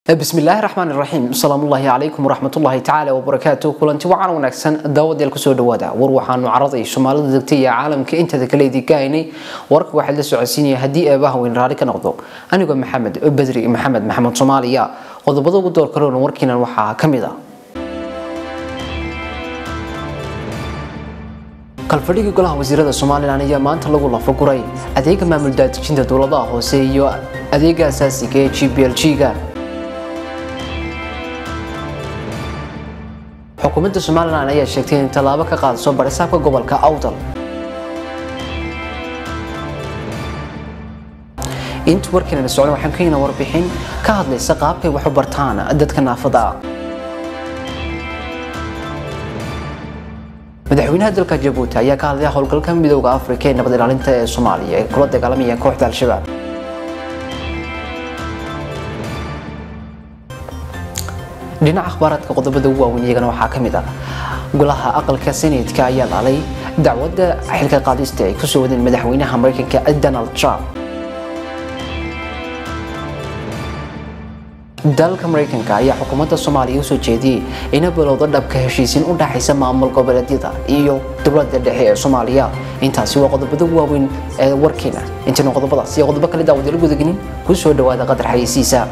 bismillaahi raxmaan raxiim asalaamullaahi calaykum waraxmatullaahi tacaala wabarakaatu kulanti wacan wanaagsan daawadeel kusoo dhawaada war waxaanu caraday soomaalida degtay iyo caalamka inteeda kale idinka haynay warka waxaa la socodsiinaya haddii eebaha weyn raali ka noqdo anigoo maxamed badri maxamed maxamed soomaaliya qodobada ugu door karoona warkiinan waxaa ka mid a kalfadhigii golaha wasiirada somalilan ayaa maanta lagu lafaguray adeega maamul daadejinta dowladaha hoose iyo adeega asaasiga ee g b l g-ga xukuumadda somalilan ayaa sheegtay in tallaabo ka qaadaso barisaabka gobolka awdal inta warkiinana socda waxaan ka hina warbixin ka hadlaysa qaabkay wax u bartaan dadka naafada madaxweynaha dalka jabuuti ayaa ka hadlaya howlgalka midooda afrika ee nabad ilaalinta ee soomaaliya ee kula dagaalamaya kooxda al-shabaab dhinaca akhbaaraadka qodobada ugu waaweyn iyagana waxaa ka mid ah golaha aqalka senatka ayaa laalay dacwadda xilka qaadista ay kusoo wadeen madaxweynaha mareykanka donald trump dalka mareykanka ayaa xukuumadda soomaaliya usoo jeediyey ina bilowdo dhabka heshiisiin u dhaxaysa maamul goboleedyada iyo dowladda dhexe ee soomaaliya intaasi waa qodobada ugu waaweyn ee warkeena intaynu qodobadaas iyo qodobo kale daawadalu gudagelin kusoo dhawaada qadar xayeysiisa